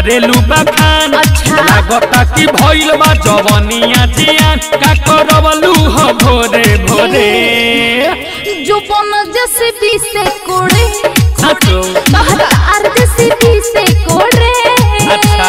करेलू बखान अच्छा। लागता कि भइल बा जवनिया जियान का करवलू हो भोरे भोरे जो बन जैसे भी से कोड़े साचो बाहर जैसे भी से कोड़े अच्छा।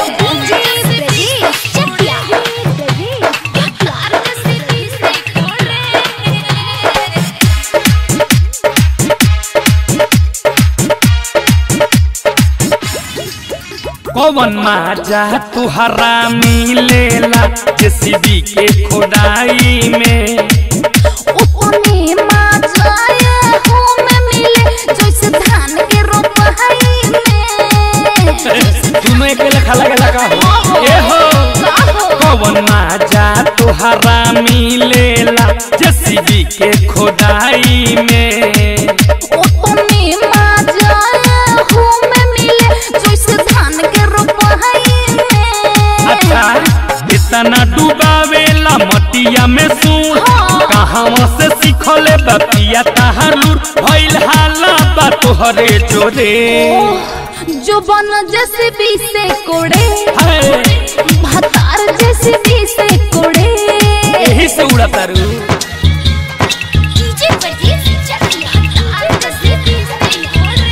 कौन माजा तुहरा मिलेला जेसीबी के खोदाई में उतने मजाया हो में मिले जैसे धान के रोपाई में दोनों एक लेखा लगेला का हो ए हो कौन माजा तुहरा मिलेला जेसीबी के खोदाई में उतने मजाया हो में मिले जैसे धान के रोपाई में अच्छा इतना डुबावेला मटिया में सुन हाँ। कहाँ से सीखले बतिया तहालुर भइल हाला बा तोहरे जोरे जो बन जैसे भी से कोड़े हाय, भतार जैसे भी से कोड़े यही से उड़ा तारू डीजे बजे चलिया भतार जैसे भी से कोड़े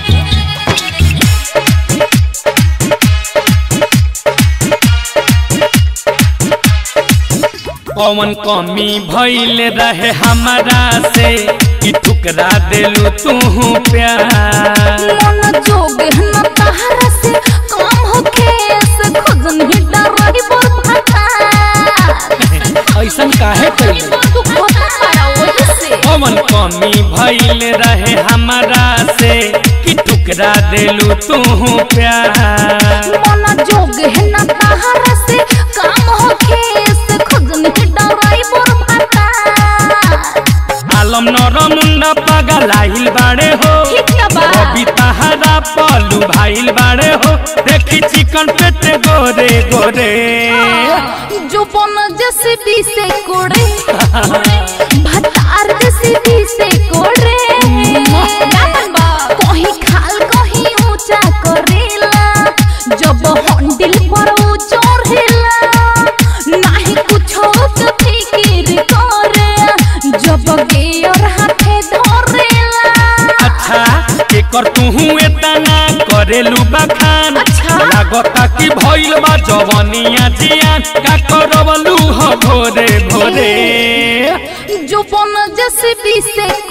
कौन कमी भइल रहे हमारा से कि ठुकरा देलू तू प्यार मन जोग न तहरा से काम होखे से खुजन ही डरही बोल भता ऐसन काहे कैलू तू खोता पाया वही से कौन कमी भइल रहे हमारा से कि ठुकरा देलू तू प्यार मन जोग न तहरा से काम होखे से खुजन ही डरही बोल भता आलम नर मुंडा पगलाइल बाड़े हो ठीक ना बा अभी तहारा पलू भाइल बाड़े हो देखी चिकन पेटे गोरे गोरे जो बन जैसे भी से कोड़े भतार जैसे भी से कोड़े कहीं खाल कहीं ऊंचा करेला जब हंडिल पर ऊ चढ़ेला नाही कुछो के फिकिर करे जब गेयर हाथे धरेला अच्छा एकर तुहू एतना करेलू बखान अच्छा। लागता कि भइल बा जवनिया जियान का करवलू हो भोरे भोरे जो बन जैसे भी से